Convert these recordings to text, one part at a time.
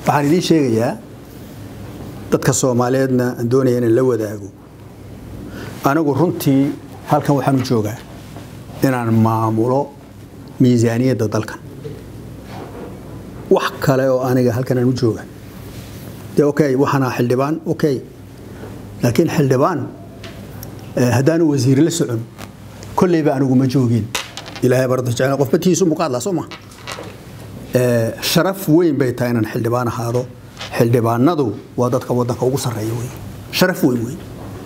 waxaan idiin sheegayaa dadka soomaaliyeedna aan doonaya inaan la wadaago anigu runtii halkan waxaan u joogaa inaan maamulo miisaaniyadda dalkan wax kale oo aniga halkan aan u jooga dee okay waxaana xildhibaan okay laakiin xildhibaan haddaanu wasiir la socon kolleyba anigu ma joogin ilaahay barada jecel qofba tiisu muqaadla soo ma sharaf weyn bay tahay inaan xildhibaan ahaado xildhibaanadu waa dadka wadanka ugu sarreeya wey sharaf weyn weyn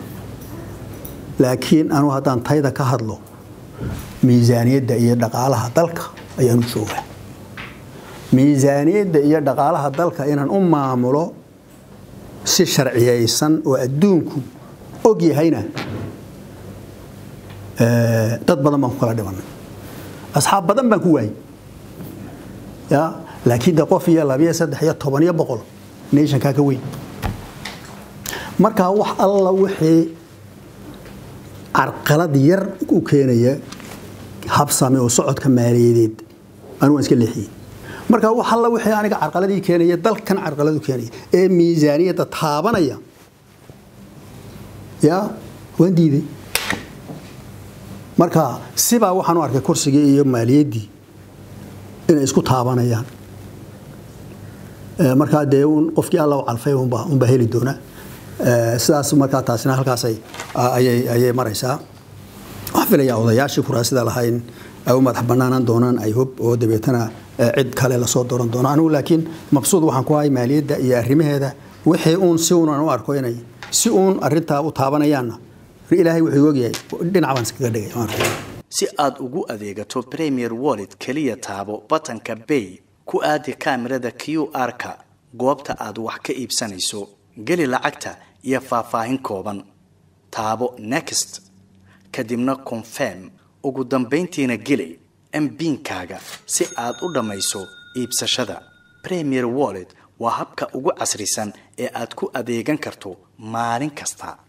laakiin anu haddaan tayda ka hadlo miisaaniyadda iyo dhaqaalaha dalka ayaanu joogaa miisaaniyadda iyo dhaqaalaha dalka inaan u maamulo si sharciyaysan oo adduunku og yahayna dad badan baan ku kala dhimanay asxaab badan baan ku waayey ya laakiin de qof iyo labiyo saddex iyo toban iyo boqol nationkaa ka weyn markaa wax alla wixii carqalad yar u keenaya habsame oo socodka maaliyadeed anu waan iska leexiyey marka wax alla wixii aniga carqaladii keenaya dalkan carqaladu keenaya ee miisaaniyadda taabanaya ya waan diiday marka sibaa waxaan u arkay kursigii iyo maaliyaddii inay isku taabanayaan markaa dee un qofkii alla u calfay unbaa unbaa heli doona sidaas markaa taasina halkaas ayay ayay maraysaa waxaan filayaa odayaashii kuraasida lahayn ay u madax banaanaan doonaan ay hub oo dabeetana cid kale lasoo dooran doono anigu laakiin mabsuud waxaan ku ahay maaliyadda iyo arrimaheeda wixii uun si uun aan u arko inay si uun arintaa u taabanayaanna ilaahay wuxuu ogyahay dhinac baan iskaga dhigay si aad ugu adeegato premier wallet keliya taabo batanka bay ku aadi kaamirada q r-ka goobta aad wax ka iibsanayso geli lacagta iyo faahfaahin kooban taabo next kadibna confirm ugu dambayntiina geli mbiinkaaga si aad u dhammayso iibsashada premier wallet waa habka ugu casrisan ee aad ku adeegan karto maalin kasta